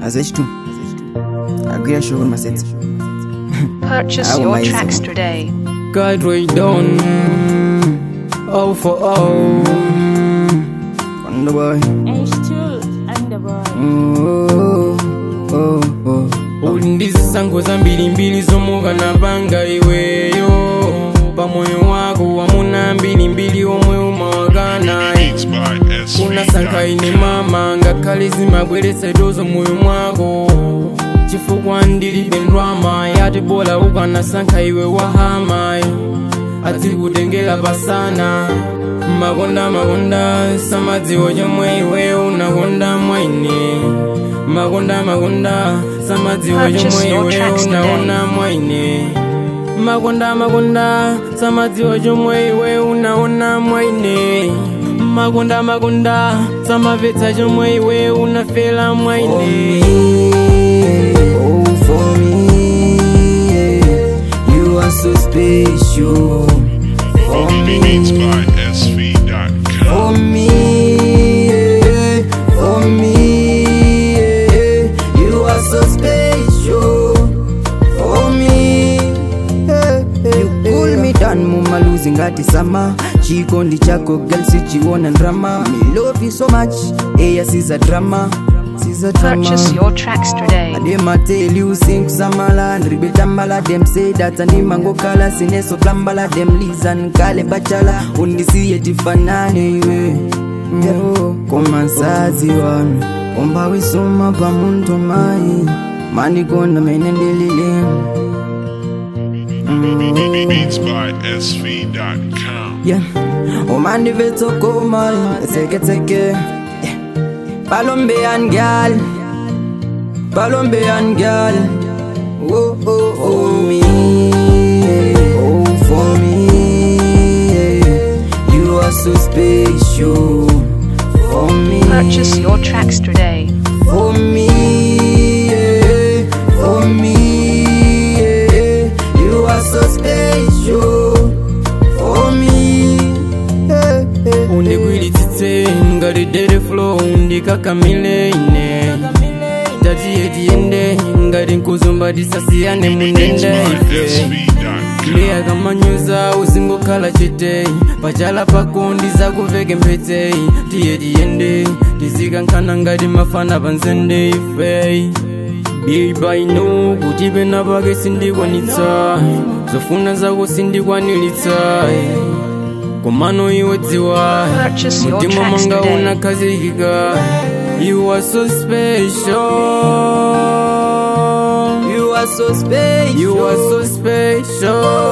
azechitu agwira shoko masetsa Purchase How your amazing. tracks today. God way down. Oh for oh. on the boy H2 and the boy. oh, oh, oh. uli ndi zisankho zambirimbiri zomwe ukanapanga iweyo pamoyo wako wamuna mbirimbiri omwe umawakana Beats by SV. unasankha ine mama ngakhale zimabweretsa itozo moyo mwako chifukwa ndilibe ndalama yati bola ukanasankha iwe wahama adzikutengera pasana makonda makonda samadziwa chomwe iwe unakonda mwaine makonda makonda samadziwa Purchase chomwe your iwe tracks today. unaona mwaine makonda makonda samadziwa chomwe iwe unaona mwaine makonda makonda samamvetsa chomwe iwe unafela mwaine Oh, for me, you are so special. For Beats me, by SV.com. for me, for me, you are so special. For me, you pull me down, mama losing ngati sama. Chikondi chako girl sichiona drama. Me love you so much, eya siza drama, siza drama. Purchase your tracks today. Them I tell you sing samala Ribetambala them say that and mango kala Sineso klambala them listen kale bachala Undisiye tifanane iwe Yo, Koma nsazi wami Omba wisoma pa muntu mai Mani kona menendelele Beats by SV.com. Yeah, omandi vetso koma Seke seke Palombean gal Palombean gal Oh oh oh me Oh for me You are so special For me Purchase your tracks today. For me For me You are so special For me undigwiritsitse ngalidere flow ndikakamile ine tatiye tiyende ngati nkuzumba tisasiyane munende Beats by ife SV.com. ndiyakamanyuza uzingokhala chete pachala pako ndizakuveke mphete tiye tiyende tizikankhana ngati mafana panzende ife bibaino kuti pena pake sindikwanitsa zofuna zako sindikwanilitsa komano iwe dziwa Purchase your mutima tracks mwanga today. unakhazikika you are so special You are so special you are so special